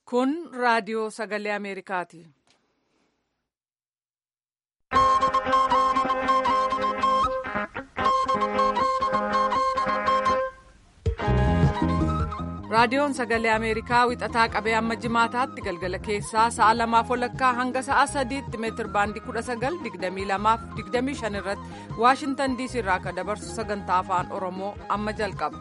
Kun raadiyoo sagalee Ameerikaati. Raadiyoon sagalee Ameerikaa wixataa qabee amma jimaataatti galgala keessaa sa'a lamaaf walakkaa hanga sa'a sadiitti meetir baandii kudha sagal digdamii lamaaf digdamii shan irratti Waashintan diisii irraa akka dabarsu sagantaa afaan Oromoo amma jalqaba.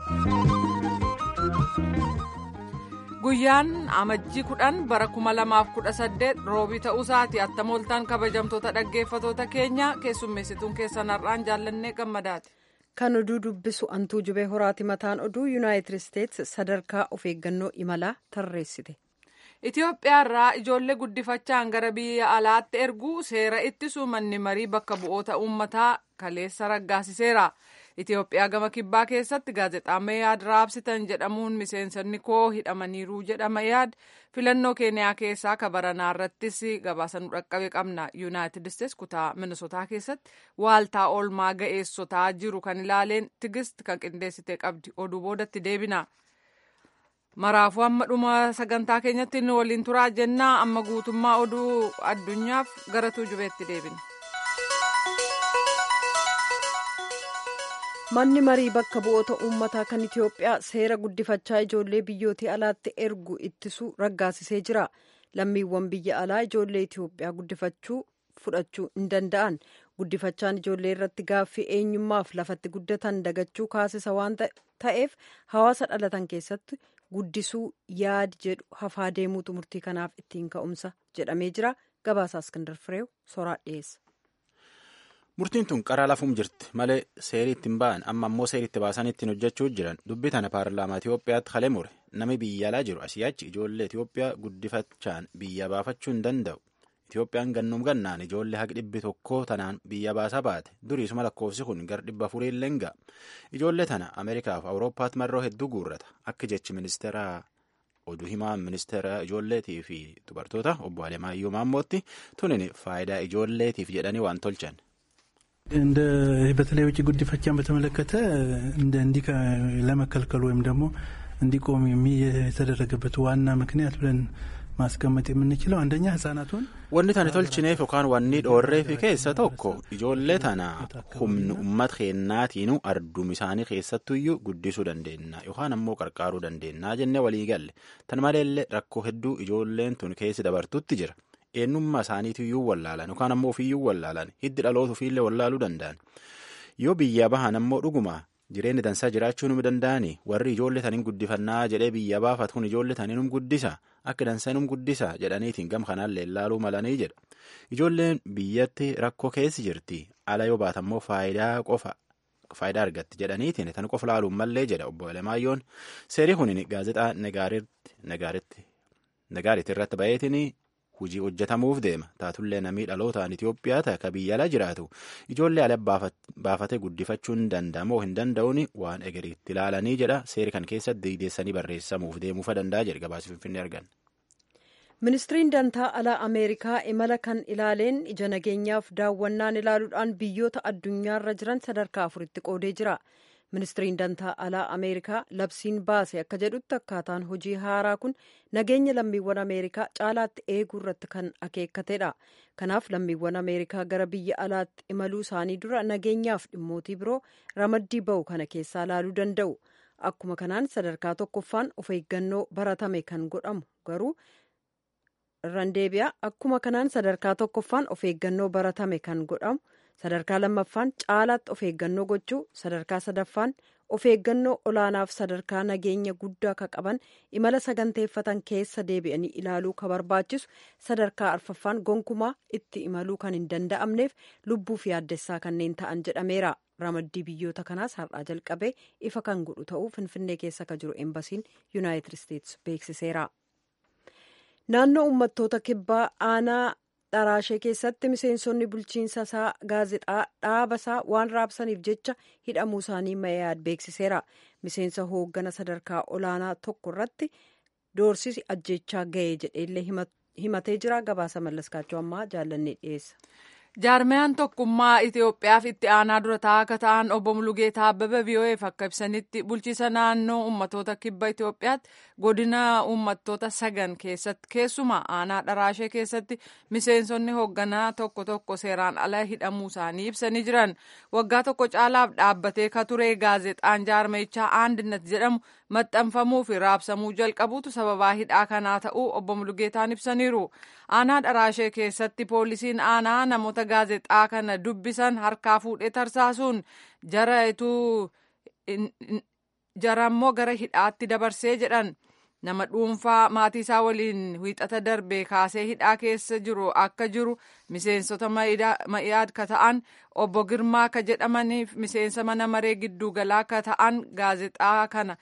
Guyyaan amajjii kudhan bara kuma lamaaf kudha saddeet roobii ta'uusaati attamooltaan kabajamtoota dhaggeeffatoota keenya keessummeessituun keessan har'aan jaallannee gammadaati. Kan oduu dubbisu antuu jubee horaati mataan oduu yuunaayitid isteetsi sadarkaa of eeggannoo imalaa tarreessite. Itoophiyaarraa ijoollee guddifachaan gara biyya alaatti erguu seera ittisuu manni marii bakka bu'oota uummataa kaleessa raggaasiseera. Itoophiyaa gama kibbaa keessatti gaazexaa Meeyaad raabsitan jedhamuun miseensonni koo hidhamaniiru jedhama yaad filannoo keeniyaa keessaa kabaranaa irrattis gabaasa nu dhaqqabe qabna. Yuunaayitid Isteetsi kutaa Minisotaa keessatti waaltaa oolmaa ga'eessotaa jiru kan ilaaleen tigist kan qindeessitee qabdi oduu boodatti deebina. Maraafuu amma dhuma sagantaa keenyatti nu waliin turaa jennaa amma guutummaa oduu addunyaaf gara tuujubeetti deebina. manni marii bakka bu'oota uummataa kan itiyoophiyaa seera guddifachaa ijoollee biyyootii alaatti ergu ittisuu raggaasisee jira lammiiwwan biyya alaa ijoollee itiyoophiyaa guddifachuu fudhachuu hin danda'an guddifachaan ijoollee irratti gaaffii eenyummaaf lafatti guddatan dagachuu kaasisa waan ta'eef hawaasa dhalatan keessatti guddisuu yaadi jedhu hafaa deemuutu murtii kanaaf ittiin ka'umsa jedhamee jira gabaasaa iskindar fireew soraa dhiyeessa. Murtiin tun qaraa lafuum jirti malee seerii ittiin ba'an amma ammoo seerii itti baasan ittiin hojjechuu jiran dubbii tana paarlaamaa Itoophiyaatti halee mure namni biyya alaa jiru asii achi ijoollee Itoophiyaa guddifachaan biyya baafachuu hin danda'u. Itoophiyaan gannuum gannaan ijoollee haqi dhibbi tokkoo tanaan biyya baasaa baate duriisuma lakkoofsi kun gar dhibba afurii illee ga'a. Ijoollee tana Ameerikaa fi Awurooppaatti marroo hedduu guurrata akka jechi ministeera oduu himaa ministeera ijoolleetii fi dubartoota obbo Alemaayyoo Maammootti tunin faayidaa ijoolleetiif jedhanii waan tolchan. እንደ በተለይ ውጭ ጉዲፈቻን በተመለከተ እንደ እንዲህ ለመከልከሉ ወይም ደግሞ እንዲቆም የተደረገበት ዋና ምክንያት ብለን ማስቀመጥ የምንችለው አንደኛ ህጻናቱን wanni tani tolchineef yookaan wanni dhoorreefi keessa tokko ijoollee tana humni uummata keennaatiinu ardum isaanii keessattuyyuu guddisuu dandeenya yookaan ammoo qarqaaruu dandeenya jennee walii galle tan maleellee rakkoo hedduu ijoolleen tun keessi dabartutti jira eenyummaa isaaniitiyyuu wallaalan yookaan ammoo ofiiyyuu wallaalan hiddi dhaloota ofiillee wallaaluu danda'an yoo biyya bahan ammoo dhuguma jireenya dansaa jiraachuu num danda'ani warri ijoollee taniin guddifannaa jedhee biyya baafat kun ijoollee tanii num guddisa akka dansaa num guddisa jedhaniitiin gam kanaallee ilaaluu malanii jedha ijoolleen biyyatti rakkoo keessi jirti ala yoo baatammoo faayidaa qofa faayidaa argatti jedhaniitiin tan qofa laaluun mallee jedha obbo Alemaayyoon seerii kun gaazexaa nagaaritti irratti ba'eetiin hujii hojjetamuuf deema taatullee namii dhalootaan Itoophiyaa ta'a ka biyya ala jiraatu ijoollee ala baafatee guddifachuu hin danda'amoo hin danda'uun waan egeriitti ilaalanii jedha seeri kan keessatti diideessanii barreessamuuf deemuufa danda'a jedha gabaasa finfinnee argan. ministiriin dantaa alaa ameerikaa imala kan ilaaleen ija nageenyaaf daawwannaan ilaaluudhaan biyyoota addunyaarra jiran sadarkaa afuritti qoodee jira. ministiriin dantaa alaa ameerikaa labsiin baase akka jedhutti akkaataan hojii haaraa kun nageenya lammiiwwan ameerikaa caalaatti eeguu irratti kan akeekatedha kanaaf lammiiwwan ameerikaa gara biyya alaatti imaluu isaanii dura nageenyaaf dhimmootii biroo ramaddii ba'u kana keessaa laaluu danda'u akkuma kanaan sadarkaa tokkoffaan of eeggannoo baratame kan godhamu garuu irraan deebi'a akkuma kanaan sadarkaa tokkoffaan of eeggannoo baratame kan godhamu sadarkaa lammaffaan caalaatti of eeggannoo gochuu sadarkaa sadaffaan of eeggannoo olaanaaf sadarkaa nageenya guddaa ka qaban imala saganteeffatan keessa deebi'anii ilaaluu ka barbaachisu sadarkaa arfaffaan gonkumaa itti imaluu kan hin danda'amneef lubbuuf yaaddessaa kanneen ta'an jedhameera ramaddii biyyoota kanaas har'aa jalqabee ifa kan godhu ta'uu finfinnee keessa ka jiru embasiin yuunaayitid isteetsi beeksiseera. naannoo uummattoota kibbaa aanaa dharaashee keessatti miseensonni bulchiinsa isaa gaazexaa dhaabasaa waan raabsaniif jecha hidhamuu isaanii mayaad beeksiseera miseensa hooggana sadarkaa olaanaa tokko irratti doorsisi ajjechaa ga'ee jedheellee himatee jira gabaasa mallaskaachuu ammaa jaallannee dhiyeessa. jaarmiyaan tokkummaa itiyoophiyaaf itti aanaa dura taa'aa akka ta'an obbo mulugeetaa abbaba vii'oo'eef akka ibsanitti bulchiisa naannoo ummatoota kibba itiyoophiyaatti godina ummattoota sagan keessatti keessumaa aanaa dharaashee keessatti miseensonni hoogganaa tokko tokko seeraan ala hidhamuu isaanii ibsanii jiran waggaa tokko caalaaf dhaabbatee ka ture gaazexaan jaarmiyichaa aandinat jedhamu maxxanfamuu fi raabsamuu jalqabuutu sababaa hidhaa kanaa ta'uu obbo mulugeetaan ibsaniiru aanaa dharaashee keessatti poolisiin aanaa namoota gaazexaa kana dubbisan harkaa fuudhee tarsaasuun jara ituu jarammoo gara hidhaatti dabarsee jedhan nama dhuunfaa maatii isaa waliin wiixata darbee kaasee hidhaa keessa jiru akka jiru miseensota ma'iyaad ka ta'an obbo Girmaa ka jedhamaniif miseensa mana maree gidduugalaa ka ta'an gaazexaa kana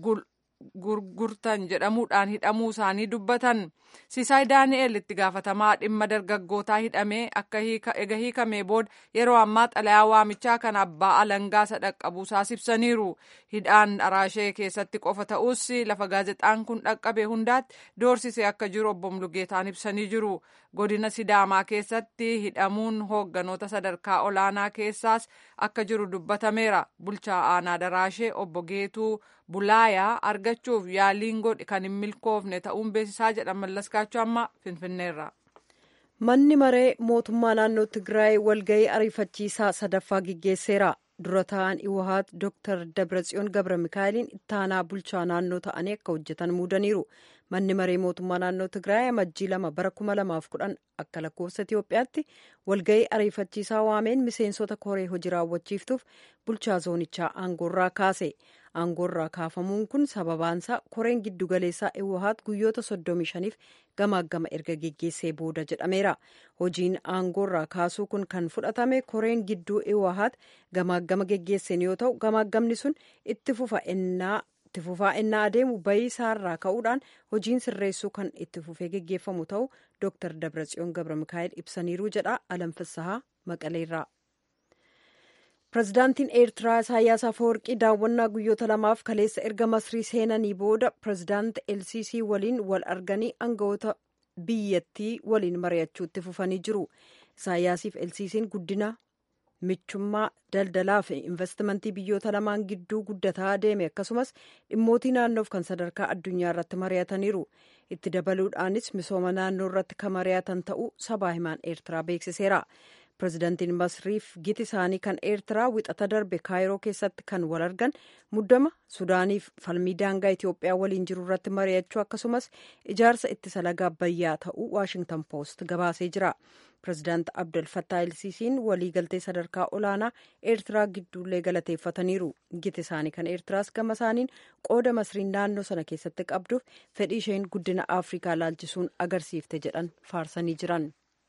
gurgurtan jedhamuudhaan hidhamuu isaanii dubbatan sisaay daani'el itti gaafatamaa dhimma dargaggootaa hidhamee akka ega hiikamee booda yeroo ammaa xalayaa waamichaa kan abbaa alangaa sadhaqqabuusaas ibsaniiru hidhaan dharaashee keessatti qofa ta'us lafa gaazexaan kun dhaqqabe hundaatti doorsisee akka jiru obbo Mulugeetaan ibsanii jiru godina sidaamaa keessatti hidhamuun hoogganoota sadarkaa olaanaa keessaas akka jiru dubbatameera bulchaa aanaa daraashee obbo Geetuu bulaayaa argachuuf yaaliin godhe kan hin milkoofne ta'uun beeksisaa jedha mallaskaachuu amma finfinneerra. manni maree mootummaa naannoo tigraay walgahii ariifachiisaa sadaffaa gaggeesseera dura ta'an iwahaat dr dabratsiyoon gabra mikaa'eliin ittaanaa bulchaa naannoo ta'anii akka hojjetan muudaniiru manni maree mootummaa naannoo tigraay amajjii lama bara kuma lamaaf kudhan akka lakkoofsa itiyoophiyaatti walgahii ariifachiisaa waameen miseensota koree hojii raawwachiiftuuf bulchaa zoonichaa aangoorraa kaase aangoorraa kaafamuun kun sababaansaa koreen giddugaleessaa iwahaat guyyoota soddomii shaniif gamaaggama erga geggeessee booda jedhameera hojiin aangoorraa kaasuu kun kan fudhatame koreen gidduu iwahaat gamaaggama geggeesseen yoo ta'u gamaaggamni sun itti fufa ennaa itti fufaa ennaa adeemu bayii isaarraa ka'uudhaan hojiin sirreessuu kan itti fufee geggeeffamu ta'u dr dabratsiyoon gabra mikaa'el ibsaniiru jedha alamfissahaa maqaleerraa. pirezidaantiin eertiraa isaayyaas afawarqii daawwannaa guyyoota lamaaf kaleessa erga masrii seenanii booda pirezidaant lcc waliin wal arganii aangawoota biyyattii waliin mari'achuutti fufanii jiru isaayyaasiif lcc'n guddina michummaa daldalaa fi investimentii biyyoota lamaan gidduu guddataa deeme akkasumas dhimmootii naannoof kan sadarkaa addunyaa irratti mari'ataniiru itti dabaluudhaanis misooma naannoo irratti kan mari'atan ta'uu sabaa himaan eertiraa beeksiseera. pirezidaantiin masriif giti isaanii kan eertiraa wixata darbe kaayiroo keessatti kan wal argan muddama sudaaniif falmii daangaa itiyoophiyaa waliin jiru irratti mari'achuu akkasumas ijaarsa ittisa laga abbayyaa ta'uu waashingtan poost gabaasee jira pirezidaant abdul fattaa elsiisiin waliigaltee sadarkaa olaanaa eertiraa gidduullee galateeffataniiru giti isaanii kan eertiraas gama isaaniin qooda masriin naannoo sana keessatti qabduuf fedhii isheen guddina afrikaa laalchisuun agarsiifte jedhan faarsanii jiran.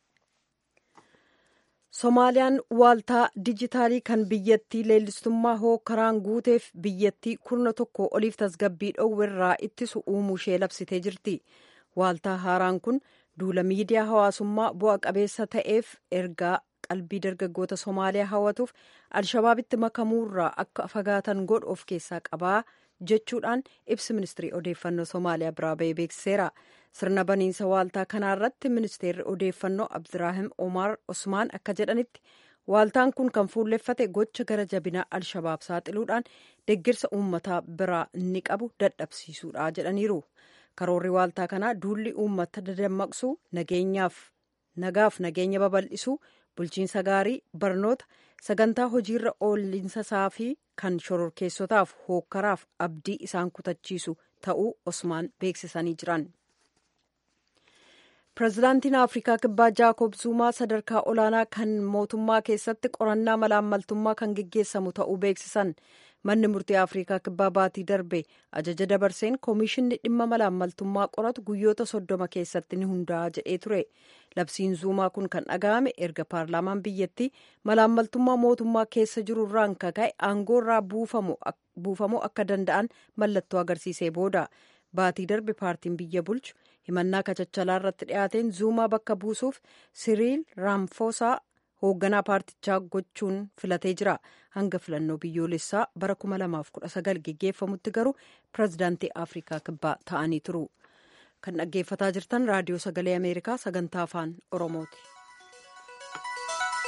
somaaliyaan waaltaa dijitaalii kan biyyattii leellistummaa hookaraan guuteef biyyattii kurna tokko oliif tasgabbii dhoowwerraa ittisu uumuu ishee labsitee jirti waaltaa haaraan kun duula miidiyaa hawaasummaa bu'a qabeessa ta'eef ergaa qalbii dargaggoota somaaliyaa hawwatuuf alshabaabitti makamuurraa akka fagaatan godhu of keessaa qabaa jechuudhaan ibsi ministirii odeeffannoo somaaliyaa biraa ba'ee beeksiseera sirna baniinsa waaltaa kanaarratti ministeerri odeeffannoo abdiraahim omar osmaan akka jedhanitti waaltaan kun kan fuulleffate gocha gara jabinaa alshabaab saaxiluudhaan deggirsa uummataa biraa inni qabu dadhabsiisuudha jedhaniiru karoorri waaltaa kanaa duulli uummata dadammaqsuu nageenyaaf nagaaf nageenya babal'isuu bulchiinsa gaarii barnoota sagantaa hojiirra oollinsasaa fi kan shororkeessotaaf hookkaraaf abdii isaan kutachiisu ta'uu osmaan beeksisanii jiran. pirezidaantiin afrikaa kibbaa jaakob zuumaa sadarkaa olaanaa kan mootummaa keessatti qorannaa malaammaltummaa kan geggeessamu ta'uu beeksisan manni murtii afrikaa kibbaa baatii darbe ajaja dabarseen koomishinni dhimma malaammaltummaa qoratu guyyoota soddoma keessatti ni hundaa'a jedhee ture labsiin zuumaa kun kan dhaga'ame erga paarlaamaan biyyattii malaammaltummaa mootummaa keessa jiru irraan kaka'e aangoorraa buufamuu akka danda'an mallattoo agarsiisee booda baatii darbe paartiin biyya bulchu himannaa kachachalaa irratti dhiyaateen zuumaa bakka buusuuf siriil raamfoosaa hoogganaa paartichaa gochuun filatee jira hanga filannoo biyyoolessaa bara 2019 geggeeffamutti garuu pirezidaantii afrikaa kibbaa ta'anii turu kan dhaggeeffataa jirtan raadiyoo sagalee ameerikaa sagantaa afaan oromooti.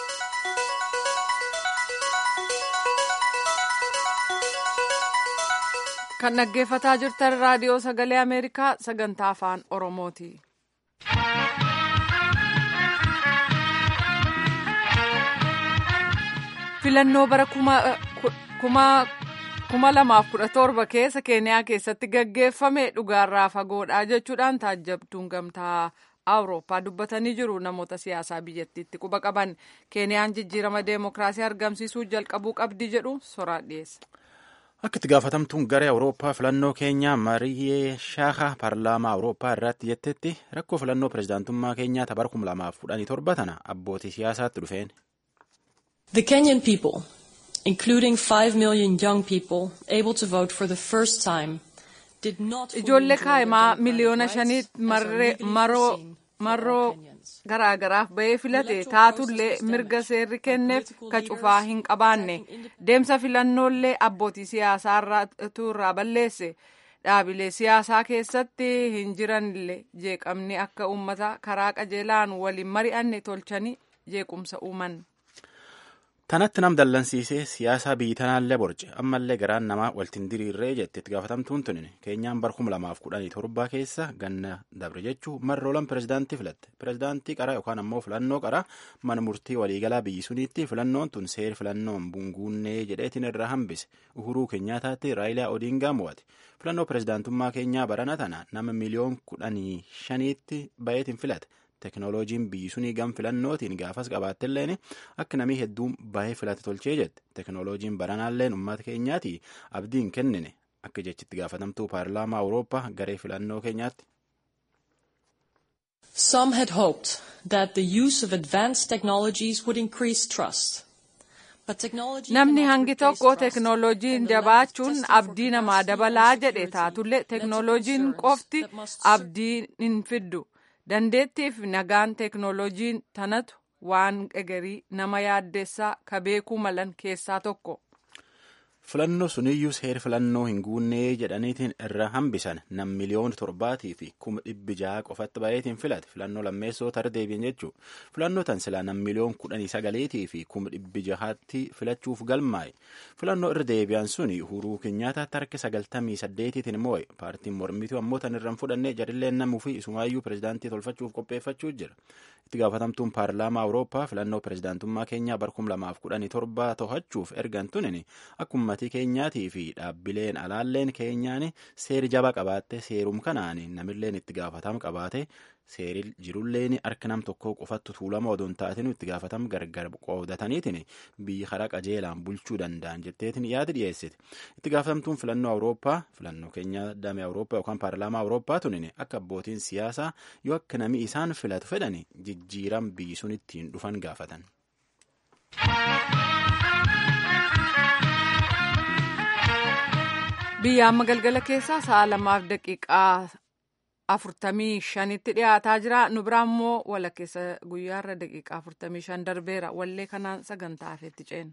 kan dhaggeeffataa jirtan raadiyoo sagalee ameerikaa sagantaa afaan oromooti. filannoo bara kuma lamaaf kudha torba keessa keeniyaa keessatti gaggeeffame dhugaarraa fagoodha jechuudhaan taajjabtuun gamtaa awurooppaa dubbatanii jiru namoota siyaasaa biyyattiitti quba qaban keeniyaan jijjiirama deemokiraasii argamsiisuu jalqabuu qabdi jedhu soraa dhiyeessa. Akka itti gaafatamtuun garee Awurooppaa filannoo keenyaa Mariyee Shaaha paarlaamaa Awurooppaa irratti jettetti rakkoo filannoo pirezidaantummaa keenyaa bara kuma lamaaf kudhanii torba tana abbootii siyaasaatti dhufeen. The Kenyan people, including 5 million young people able to vote for the first time, did not Ijoollee kaa'imaa miliyoona shaniitti marroo marroo garaagaraaf bahee filate taatullee mirga seerri kenneef ka cufaa hin qabaanne deemsa filannoollee abbootii siyaasaa irraa balleesse dhaabilee siyaasaa keessatti hin jiranillee jeeqamni akka uummata karaa qajeelaan waliin mari'anne tolchanii jeequmsa uuman. Tanatti nam dallansiisee siyaasaa biyyi tanaallee borce ammallee garaan namaa waltiin diriirree jette itti gaafatamtuun tunin keenyaan bara kuma lamaaf kudhanii torba keessa ganna dabre jechuu marroolan pirezidaantii filatte pirezidaantii qaraa yookaan ammoo filannoo qaraa mana murtii waliigalaa biyyi suniitti filannoon tun seer filannoon bunguunnee jedheetiin irraa hambise uhuruu keenyaataatti raayilaa odiingaa mo'ate filannoo pirezidaantummaa keenyaa barana tana nama miliyoon kudhanii shaniitti bayeetiin filate. Teknooloojiin biyyi sunii gam filannootiin gaafas qabaattelleen akka namii hedduun baay'ee filate tolchee jette teknooloojiin baranaalleen uummata keenyaati abdiin kennine akka jechitti gaafatamtuu paarlaamaa awurooppaa garee filannoo keenyaatti. Some had hoped that the use of advanced technologies would increase trust. Namni hangi tokko teknooloojiin jabaachuun abdii namaa dabalaa jedhe taatullee teknooloojiin qofti abdii hin fiddu. dandeettiif nagaan teknooloojiin tanatu waan egerii nama yaaddeessaa ka beekuu malan keessaa tokko. filannoo suniyyuu seer filannoo hin guunnee jedhaniitiin irra hambisan nam miliyoona torbaatii fi kuma dhibbi jaha qofatti baay'eetiin filate filannoo lammeessoo tara deebiin jechuu filannoo tan silaa nam miliyoon kudhanii sagaleetii fi kuma dhibbi jahaatti filachuuf galmaa'e filannoo irra deebi'an suni uhuruu keenyaataatti harka sagaltamii saddeetiitiin moo'e paartiin mormituu ammoo tan irraan fudhannee jarilleen namuu fi isumaayyuu pirezidaantii tolfachuuf qopheeffachuu jira itti gaafatamtuun paarlaamaa awurooppaa filannoo pirezidaantummaa keenyaa bara kuma lamaaf kudhanii torba to'achuuf ergan tunin akkuma maatii keenyaatii fi dhaabbileen alaalleen keenyaan seeri jaba qabaatte seerum kanaan namilleen itti gaafatama qabaate seeri jirulleen harka nam tokko qofattu tuulama odoon taatinu itti gaafatama gargar qoodataniitiin biyyi karaa qajeelaan bulchuu danda'an jetteetiin yaada dhiyeessite itti gaafatamtuun filannoo awurooppaa filannoo keenya damee awurooppaa yookaan paarlaamaa awurooppaa tunin akka abbootiin siyaasaa yoo akka nami isaan filatu fedhan jijjiiram biyyi sun ittiin dhufan gaafatan. biyya amma galgala keessaa sa'a lamaaf daqiiqaa afurtamii shanitti dhiyaataa jira nu biraa immoo walakkeessa guyyaarra daqiiqaa afurtamii shan darbeera wallee kanaan sagantaa hafeetti ceena.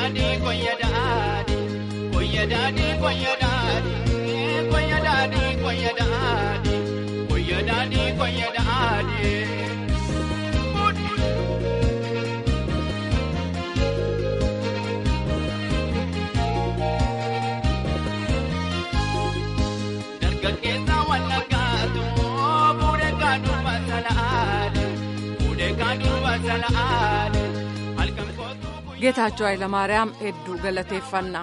daadhii koyya daadhii koyya daadhii koyya daadhii koyya daadhii koyya daadhii koyya daadhii koyya daadhii. Dargaggeessa wal argaatu fuudhee kaadhuuba sala'aadhe fuudhee kaadhuuba sala'aadhe halkan kootu. ጌታቸው ኃይለማርያም hedduu galateeffanna.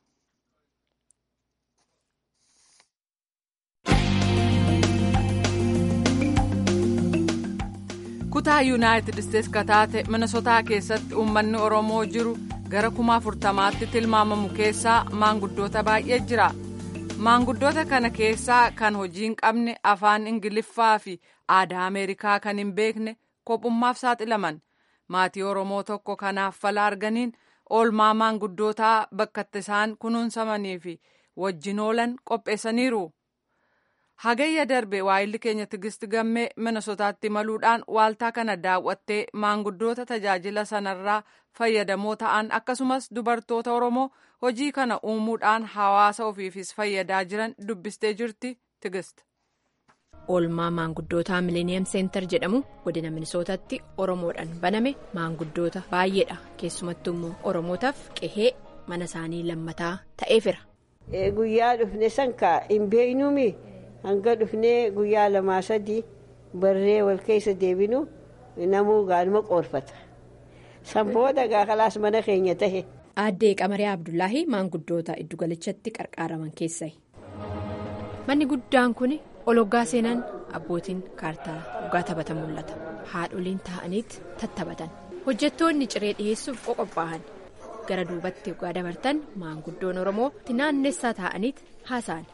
kutaa yuunaayitid isteets kataate minisotaa keessatti uummanni oromoo jiru gara kuma afurtamaatti tilmaamamu keessaa maanguddoota baay'ee jira maanguddoota kana keessaa kan hojii hin qabne afaan ingiliffaa fi aadaa ameerikaa kan hin beekne kophummaaf saaxilaman maatii oromoo tokko kanaaf fala arganiin oolmaa maanguddootaa bakka isaan kunuunsamanii fi wajjin oolan qopheessaniiru. hagayya darbe waayilli keenya tigisti gammee minisotaatti imaluudhaan waaltaa kana daawwattee maanguddoota tajaajila sanarraa fayyadamoo ta'an akkasumas dubartoota oromoo hojii kana uumuudhaan hawaasa ofiifis fayyadaa jiran dubbistee jirti tigist. oolmaa maanguddootaa mileeniyeem seentar jedhamu godina minisootatti oromoodhaan baname maanguddoota baay'eedha keessumattuu immoo oromootaaf qehee mana isaanii lammataa ta'eefira. guyyaa dhufne sankaa hin beeknumi. hanga dhufnee guyyaa lamaa sadii barree wal keessa deebinu namuu gaanuma qoorfata sanbooda gaakalaas mana keenya tahe. aaddee qamariyaa abdullaahi maanguddoota iddugalichatti qarqaaraman keessaa manni guddaan kun ologgaa seenan abbootiin kaartaa dhugaa taphatan mul'ata haadholiin taa'aniit tattaphatan hojjettoonni ciree dhiyeessuuf qoqophaa'an gara duubatti dhugaa dabartan maanguddoon oromoo naannessaa taa'aniit haasa'an.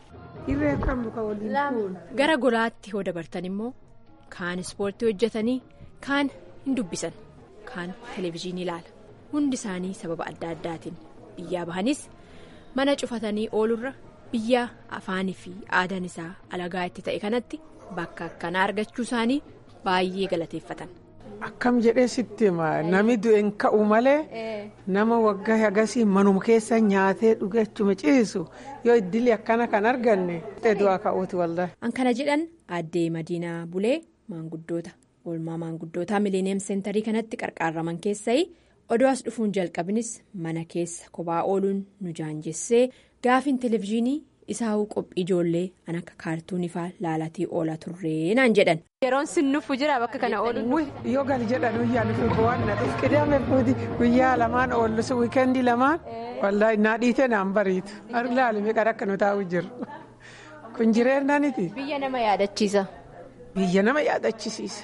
gara golaatti yoo dabartan immoo kaan ispoortii hojjetanii kaan hin dubbisan kaan televezyiinii ilaala hundi isaanii sababa adda addaatiin biyyaa bahanis mana cufatanii oolurra biyya afaanii fi aadaan isaa alagaa itti ta'e kanatti bakka akkanaa argachuu isaanii baay'ee galateeffatan. Akkam jedhee sitti nami du'een ka'u malee nama waggaa agasii manuma keessa nyaatee dhugachuma ciisu yoo iddilee akkana kan arganne du'aa ka'uuti waldaa. An kana jedhan aaddee Madiinaa Bulee maanguddoota oolmaa maanguddootaa mileeniyeem seentarii kanatti qarqaaraman keessaa odoo as dhufuun jalqabinis mana keessa kophaa ooluun nu jaanjessee gaafiin televezyiinii isaa'uu qophii ijoollee an akka kaartuunii fa'aa laalatii oolaa turree naan jedhan. yeroon sin nufu jira bakka kana oolu. yoo gali jedhan guyyaa nufi bu'aan na dhufu qidaame fuuti guyyaa lamaan oollusu wiikeendii lamaan wallaahi naa dhiitee naan bariitu laalime qara akka nu taa'u jiru kun jireennaniti. biyya nama yaadachiisa. biyya nama yaadachisiisa.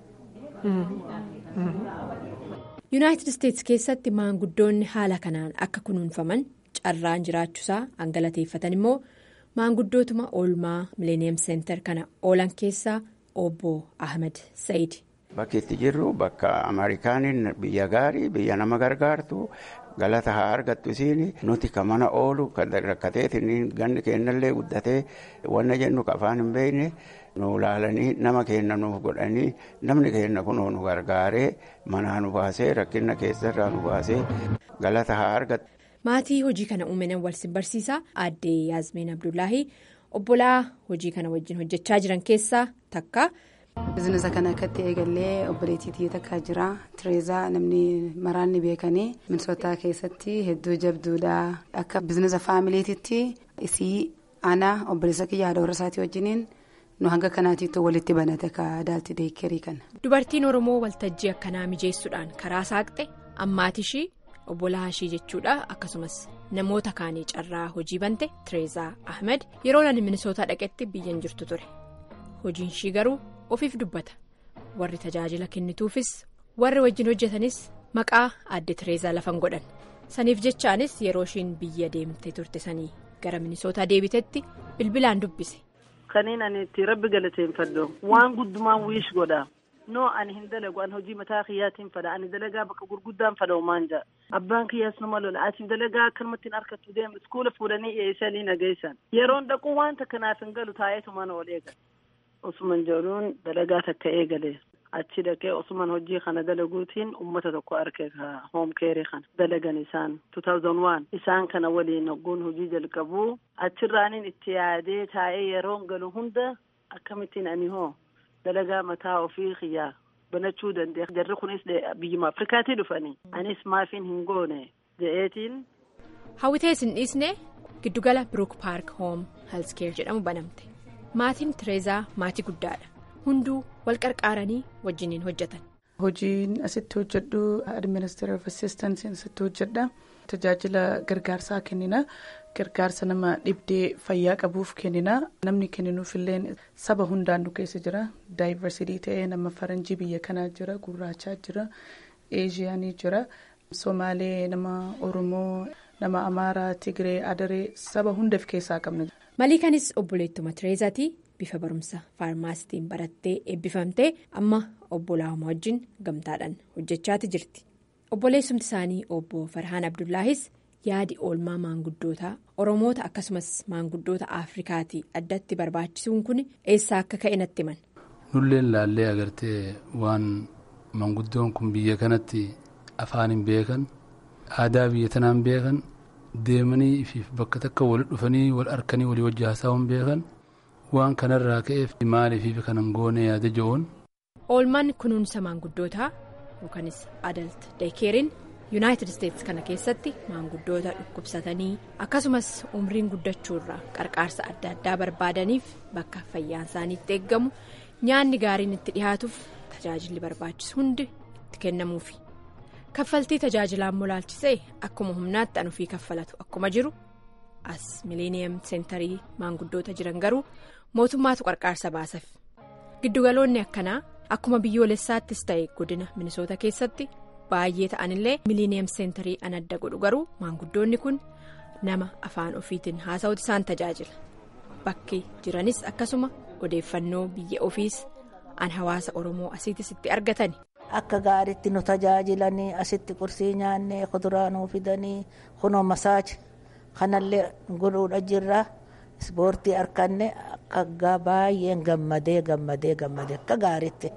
yuunaayitid isteetsi keessatti maanguddoonni haala kanaan akka kunuunfaman carraan jiraachuusaa hangalateeffatan immoo maanguddootuma oolmaa mileeniyeem seentar kana oolan keessaa. obbo ahmed sayid. bakki itti jirru bakka ameerikaaniin biyya gaarii biyya nama gargaartu galata haa argattu isiin nuti ka mana oolu kan rakkateetiin ganni kennallee guddatee wanna jennu ka afaan hin beekne nu laalanii nama kenna nuuf godhanii namni kenna kunoo nu gargaaree manaa nu baasee rakkina keessarraa nu baasee galata haa argattu. maatii hojii kana uumaman wal simbarsiisaa aaddee yaasmiin abdullaahi. obbolaa hojii kana wajjin hojjechaa jiran keessaa takka. bizinesa kana akkatti eegallee obboleettii takka jira tireezaa namni maraanni beekanii minisootaa keessatti hedduu jabduudha akka bizinesa faamiliititti isii ana obboleessa kiyya haadha warra isaatii wajjiniin nu hanga kanaatiitu walitti banate ka daalti deekkerii kana. dubartiin oromoo waltajjii akkanaa mijeessuudhaan karaa saaqxe ammaatishii obbolaa ishii jechuudha akkasumas. namoota kaanii carraa hojii bante tireezaa ahmed yeroo ani minisootaa dhaqetti biyyan jirtu ture hojiin ishii garuu ofiif dubbata warri tajaajila kennituufis warri wajjin hojjetanis maqaa aadde tireezaa lafan godhan saniif jechaanis yeroo ishiin biyya deemte turte sanii gara minisootaa deebitetti bilbilaan dubbise. Kaniin ani itti rabbi galateeffadhu waan guddumaan wiish godha. noo ani hin dalagu an hojii mataa kiyyaatiin fadha ani dalagaa bakka gurguddaan fadha umaan jaa abbaan kiyyaas nama lola ati dalagaa akkanumattiin harkattu deemu iskuula fuudhanii eeysanii nageessan yeroon dhaquu waan takka naaf hin galu taa'eetu mana ol eegale osuman jedhuun dalagaa takka eegale achi dhaqee osuman hojii kana dalaguutiin ummata tokko arge ka hoom keerii kana dalagan isaan two thousand one isaan kana waliin hogguun hojii jalqabuu achirraanin itti yaadee taa'ee yeroon galu hunda akkamittiin ani hoo dalagaa mataa ofii kiyyaa banachuu dandeenya jarri kunis biyyuma afrikaatii dhufanii anis maafiin hin goone je'eetiin. hawwitee isin dhiisne giddugala birook paark hoom heelskeer jedhamu banamte maatiin tireezaa maatii guddaadha hunduu wal qarqaaranii wajjiniin hojjetan. hojiin asitti hojjedhu administrative of assistance asitti hojjedha tajaajila gargaarsaa kennina gargaarsa nama dhibdee fayyaa qabuuf kennina namni kenninuufillee saba hundaan nu keessa jira daayivarsitii ta'ee nama faranjii biyya kanaa jira gurraachaa jira eeshiyaanii jira somaalee nama oromoo nama amaaraa tigree adaree saba hundaaf keessaa qabna. maliikanis obboleettuma tireezaati bifa barumsa faarmaasitiin barattee eebbifamtee amma obbolaawwan wajjin gamtaadhaan hojjechaati jirti obboleessumti isaanii obbo farhaan abdullaahis yaadi oolmaa maanguddootaa oromoota akkasumas maanguddoota afrikaatii addatti barbaachisuun kun eessaa akka ka'e natti himan. nulleen laallee agartee waan maanguddoon kun biyya kanatti afaan hin beekan aadaa biyya tanaan beekan deemanii fi bakka takka wal dhufanii wal harkanii walii wajji haasa'uun beekan waan kanarraa ka'eef maaliif kanan goone yaada jiruun. oolmaan kunuunsa maanguddootaa yookanis adalt deekeeriin yuunaayitid isteetsi kana keessatti maanguddoota dhukkubsatanii akkasumas umriin guddachuurraa qarqaarsa adda addaa barbaadaniif bakka fayyaan isaaniitti eeggamu nyaanni gaariin itti dhihaatuuf tajaajilli barbaachisu hundi itti kennamuufi kaffaltii tajaajilaan molaalchisee akkuma humnaatti anufii kaffalatu akkuma jiru as miileeniyeem seentarii maanguddoota jiran garuu mootummaatu qarqaarsa baasaaf giddugaloonni akkanaa akkuma biyyoolessaattis ta'e godina minisoota keessatti. baay'ee ta'anillee miileeniyeem seentarii an adda godhu garuu maanguddoonni kun nama afaan ofiitiin haasa'uuti isaan tajaajila bakki jiranis akkasuma odeeffannoo biyya ofiis an hawaasa oromoo asiitis itti argatani. akka gaariitti nu tajaajilanii asitti qursii nyaannee kuduraa nuu fidanii kunoo masaaji kanallee godhuudha jirra ispoortii harkanne akka baay'een gammadee gammadee gammadee akka gaariitti.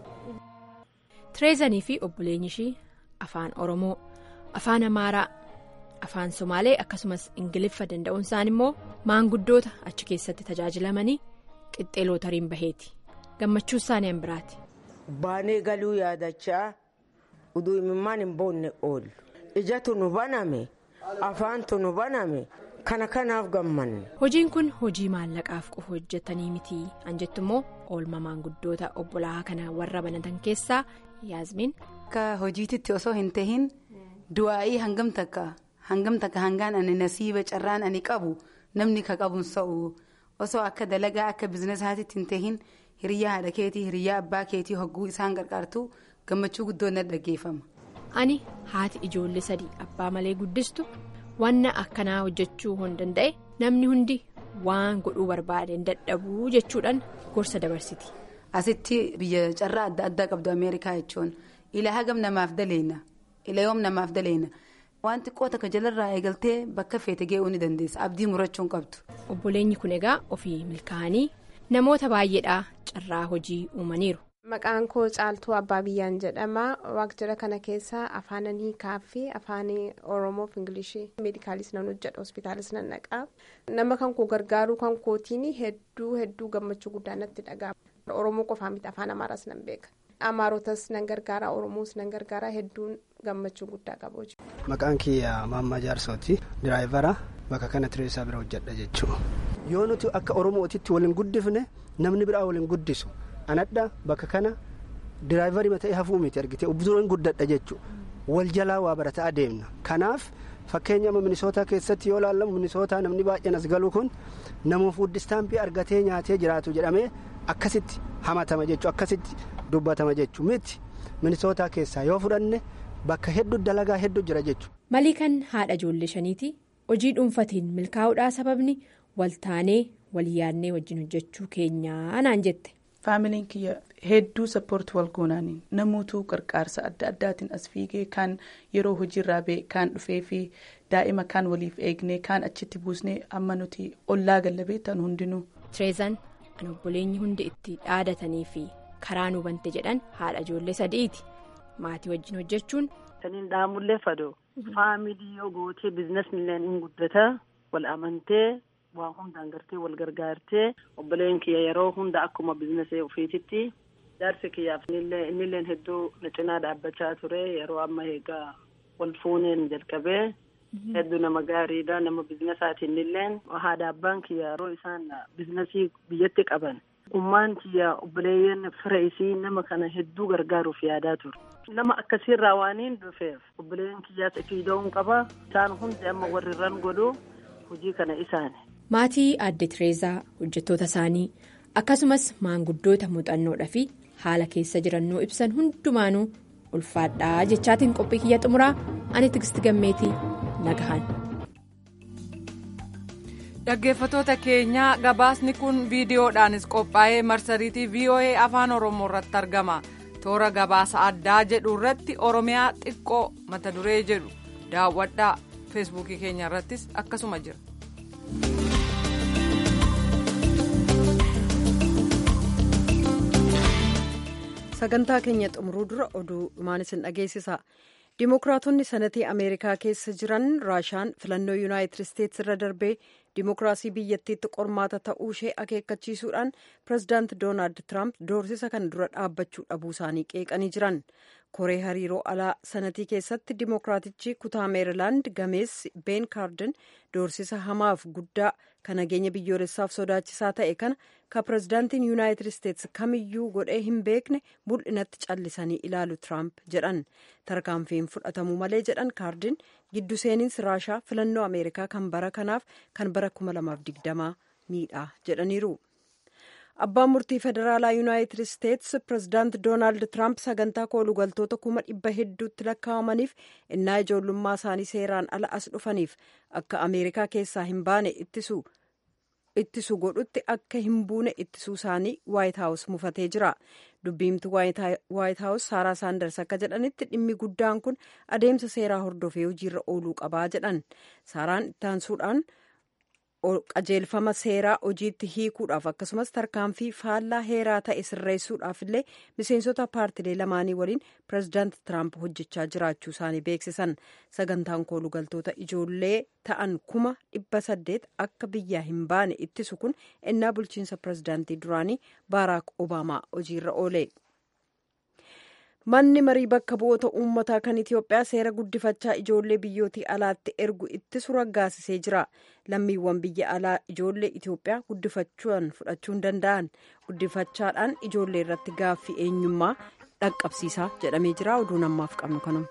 tireezanii fi obboleenyi ishii. afaan oromoo afaan amaaraa afaan somaalee akkasumas ingiliffa danda'uun isaan immoo maanguddoota achi keessatti tajaajilamanii qixxee lootariin baheeti gammachuu isaanii an biraati. baanee galuu yaadachaa uduu imimmaan hin boonne oolu ijatu nu baname afaantu nu baname kana kanaaf gammanne. hojiin kun hojii maallaqaaf qofa hojjetanii miti an jettu immoo oolma maanguddoota obbolaa kana warra banatan keessaa yaasmiin. akka hojiititti osoo hin tahin du'aa'ii hangam takka hangam takka hangaan ani nasiiba carraan ani qabu namni ka qabuun sa'u osoo akka dalagaa akka bizinesaatitti hin tahin hiriyyaa haadha keetii hiriyyaa abbaa keetii hogguu isaan gargaartu gammachuu guddoon na dhaggeeffama. ani haati ijoollee sadii abbaa malee guddistu wanna akkanaa hojjechuu hin danda'e namni hundi waan godhuu barbaade hin dadhabuu jechuudhaan gorsa dabarsiti. asitti biyya carraa adda addaa qabdu ameerikaa jechuun. ila hagam namaaf daleena ila yoom namaaf daleena waan xiqqoo takka jalarraa eegaltee bakka feete ga'uu ni dandeessa abdii murachuun qabdu. obboleenyi kun egaa ofii milkaa'anii namoota baay'eedhaa carraa hojii uumaniiru. maqaan koo caaltuu abbaa biyyaan jedhama waajjira kana keessa afaananii kaaffee afaan oromoo fi ingilishii meedikaalis nan hojjedha hospitaalis nan dhaqaa nama kan koo gargaaruu kan kootiin hedduu hedduu gammachuu guddaa natti dhaga'ama oromoo qofaa miti afaan amaaraas nan beeka. amaarotas nan gargaara oromoos nan gargaara hedduun gammachuu guddaa qabu. maqaan kiyya maammaa jaarsooti diraayivara bakka kana tireessaa bira hojjedha jechuudha. yoo nuti akka oromootitti waliin guddifne namni biraa waliin guddisu anadha bakka kana diraayivarii ta'ee hafuu miti argite ubduroon guddadha jechuudha wal jalaa waa barataa adeemna kanaaf fakkeenya minisootaa keessatti yoo laallamu minisootaa namni baay'een as galu kun namuuf wuddistaampii argatee nyaatee jiraatu jedhamee akkasitti hamatama jechuudha akkasitti. dubbatama jechuun miti minisootaa keessaa yoo fudhanne bakka hedduu dalagaa hedduu jira jechuudha. maliikan haadha ijoollee shaniiti hojii dhuunfatiin milkaa'uudhaa sababni waltaanee walii yaadnee wajjin hojjechuu keenyaa naan jette. faamiliin kiyya hedduu sappoortii wal goonaaniin namoota qarqaarsa adda addaatiin as fiigee kaan yeroo hojiirraa ba'e kaan dhufee fi daa'ima kaan waliif eegnee kaan achitti buusnee amma nuti ollaa gallabee ta'an hundinuu. tireezaan an obboleenyi hundi itti dhaadatanii fi karaa nu bante jedhan haadha ijoollee sadiiti maatii wajjin hojjechuun. Saniin dhaamullee fadoo faamilii yoo gootee biizinasnilleen hin guddata wal amantee waan hundaan gartee wal gargaartee obboleen kiyya yeroo hunda akkuma biizinasee ofiititti jaarsi kiyyaaf innilleen hedduu na cinaa dhaabbachaa ture yeroo amma eegaa wal fuuneen jalqabee hedduu nama gaariidha nama biizinasaatiin illeen haadha abbaan kiyya yeroo isaan biizinasii biyyatti qaban ummaan kiyya obboleeyyan fira isii nama kana hedduu gargaaruuf yaadaa ture. nama akkasiirraa waaniin dhufeef obboleeyyan kiyyaas ifiida'uun qaba isaan hundi amma warri irraan godhu hojii kana isaani. maatii aadde tireezaa hojjettoota isaanii akkasumas maanguddoota muuxannoodhaa fi haala keessa jirannuu ibsan hundumaanuu ulfaadhaa jechaatiin qophii kiyya xumuraa ani tigisti gammeetii nagahan. dhaggeeffatoota keenyaa gabaasni kun viidiyoodhaanis qophaa'ee marsariitii voa afaan oromoo irratti argama. toora gabaasa addaa jedhu irratti oromiyaa xiqqoo mata duree jedhu daawwadhaa feesbuukii keenya irrattis akkasuma jira. sagantaa keenya xumuruu dura oduu dhumaan isin dhageessisa dimookiraatonni sanatii ameerikaa keessa jiran raashaan filannoo yuunaayitid isteetsi irra darbee dimookiraasii biyyattiitti qormaata ta'uu ishee akeekkachiisuudhaan pirezidaanti doonaald tiraamp doorsisa kana dura dhaabbachuu dhabuu isaanii qeeqanii jiran koree hariiroo alaa sanatii keessatti dimookiraatichi kutaa meerilaand gameessi been kaarden doorsisa hamaaf guddaa kan nageenya biyyoolessaaf sodaachisaa ta'e kana ka pirezidaantiin yuunaayitid isteetsi kamiyyuu godhee hin beekne mul'inatti callisanii ilaalu tiraamp jedhan tarkaanfiin fudhatamuu malee jedhan kaardin giddu seeninsi raashaa filannoo ameerikaa kan bara kanaaf kan bara 2020 miidha jedhaniiru. abbaan murtii federaalaa yuunaayitid isteetsi pirezidaanti doonaald tiraamp sagantaa koolugaltoota kuma dhibba hedduutti lakkaa'amaniif innaa ijoollummaa isaanii seeraan ala as dhufaniif akka ameerikaa keessaa hin baane ittisu godhutti akka hin buune ittisuu isaanii waayit haawus mufatee jira dubbiimti waayit haawus saaraa saanders akka jedhanitti dhimmi guddaan kun adeemsa seeraa hordofee hojiirra ooluu qabaa jedhan saaraan ittaansuudhaan. qajeelfama seeraa hojiitti hiikuudhaaf akkasumas tarkaanfii faallaa heeraa ta'e sirreessuudhaaf illee miseensota paartilee lamaanii waliin pirezidaanti tiraamp hojjechaa jiraachuu isaanii beeksisan sagantaan koolugaltoota ijoollee ta'an kuma dhibba saddeet akka biyyaa hin baane ittisu kun ennaa bulchiinsa pirezidaantii duraanii baaraak obaamaa hojiirra oole. manni marii bakka bu'oota uummataa kan itiyoophiyaa seera guddifachaa ijoollee biyyootii alaatti ergu ittisu raggaasisee jira lammiiwwan biyya alaa ijoollee itiyoophiyaa guddifachuun fudhachuu hin danda'an guddifachaadhaan ijoollee irratti gaaffii eenyummaa dhaqqabsiisaa jedhamee jira oduu namaaf qabnu kanuma.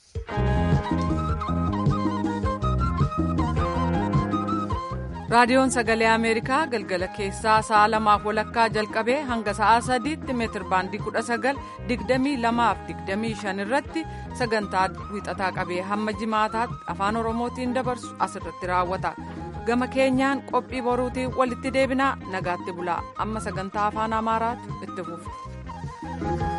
raadiyoon sagalee ameerikaa galgala keessaa sa'a lamaaf walakkaa jalqabee hanga sa'a sadiitti meetir baandii kudha sagal digdamii lamaaf digdamii shan irratti sagantaa wixataa qabee hamma jimaataatti afaan oromootiin dabarsu asirratti raawwata gama keenyaan qophii boruutiin walitti deebinaa nagaatti bulaa amma sagantaa afaan amaaraatu itti fufa.